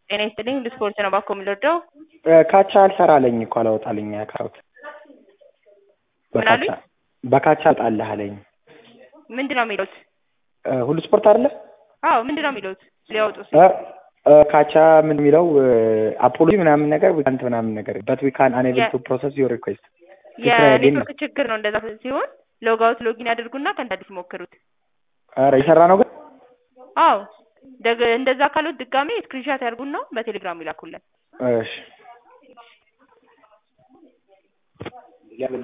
ጤና ይስጥልኝ ሁሉ ስፖርት ነው ባኮ የምንወደው ካቻ አልሰራ አለኝ እኮ አላወጣልኝ ያካውት ምን አሉኝ? በካቻ አልጣልህ አለኝ። ምንድን ነው የሚሉት? ሁሉ ስፖርት አይደለ? አዎ ምንድን ነው የሚሉት? ሊያወጡ ሲሉ እ እ ካቻ ምን የሚለው አፖሎጂ ምናምን ነገር ዊካንት ምናምን ነገር በት ዊ ካን አንኤብል ቱ ፕሮሰስ ዮር ሪኩዌስት የኔትወርክ ችግር ነው። እንደዛ ሲሆን ሎግ አውት ሎጊን ያድርጉና ከእንደ አዲስ ሞክሩት። ኧረ የሰራ ነው ግን አዎ ደግ እንደዛ ካሉት ድጋሜ ስክሪንሻት ያድርጉና በቴሌግራም ይላኩልን። እሺ